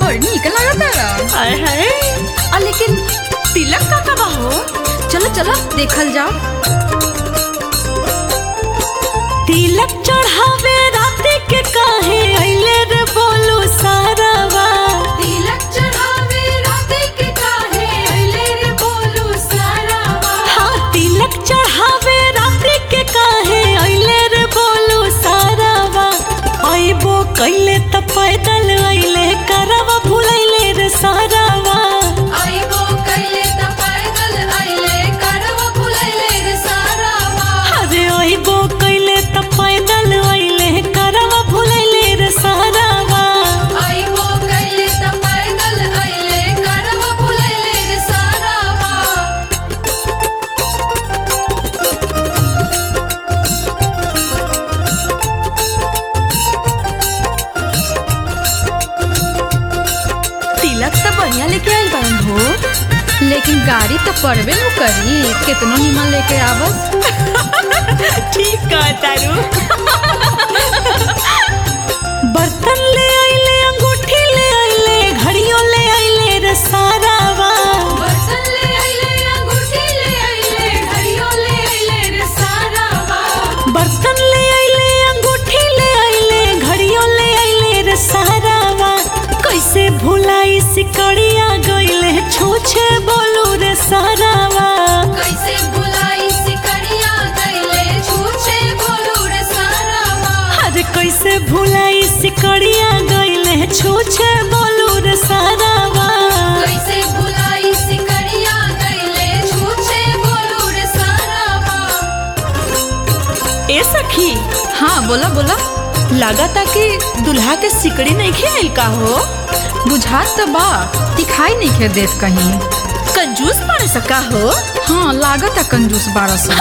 बड़ी निक लागता हाय हाय आ लेकिन तिलक का का हो चलो चलो देखल जाओ तिलक चढ़ावे राते के काहे अइले रे बोलू सारावा तिलक चढ़ावे राते के काहे अइले रे बोलू सारावा हाँ तिलक चढ़ावे राते के काहे अइले रे बोलू सारावा अइबो कइले त पैदल अइले करवा भुलैले रे सारावा आइबो कइले त पैदल अइले करवा भुलैले रे सारावा अरे अइबो कइले त पैदल अइले करवा भुलैले रे सारावा आइबो कइले त पैदल अइले करवा भुलैले रे सारावा तिलक त बढ़िया लेके आइल बारन हो लेकिन गाड़ी तो पड़बे न करी कितनो निमन लेके आवस ठीक कह तारू बर्तन ले आइले अंगूठी ले आइले घड़ियों ले आइले रे सारावा बर्तन ले अइले अंगूठी ले अइले घड़ियों ले अइले रे सारावा बर्तन ले आइले अंगूठी ले आइले घड़ियों ले आइले रे सारावा कैसे भुलाई सिकड़िया गइले छूछे बोलू रे सारावा कैसे बुलाई सिकड़िया गइले छूछे बोलू रे सारावा अरे कैसे भुलाई सिकड़िया गइले छूछे बोलू रे सारावा कैसे बुलाई सिकड़िया गइले छूछे बोलू रे सारावा ए सखी हाँ बोला बोला लागता कि दुल्हा के सिकड़ी नहीं खेल का हो बुझात तो बा दिखाई नहीं खे देत कहीं कंजूस पड़ सका हो हाँ लागत है कंजूस बारह सौ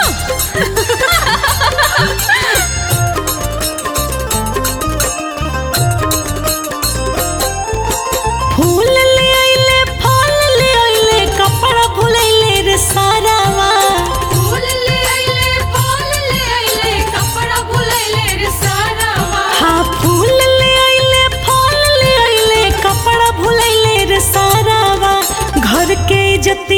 फूल ले आइले फल ले आइले कपड़ा भुलैले रे सारावा फूल ले अइले फल ले अइले कपड़ा भुलैले रे सारावा हाँ फूल ले आइले फल ले आइले कपड़ा भुलैले रे सारावा घर के इज्जत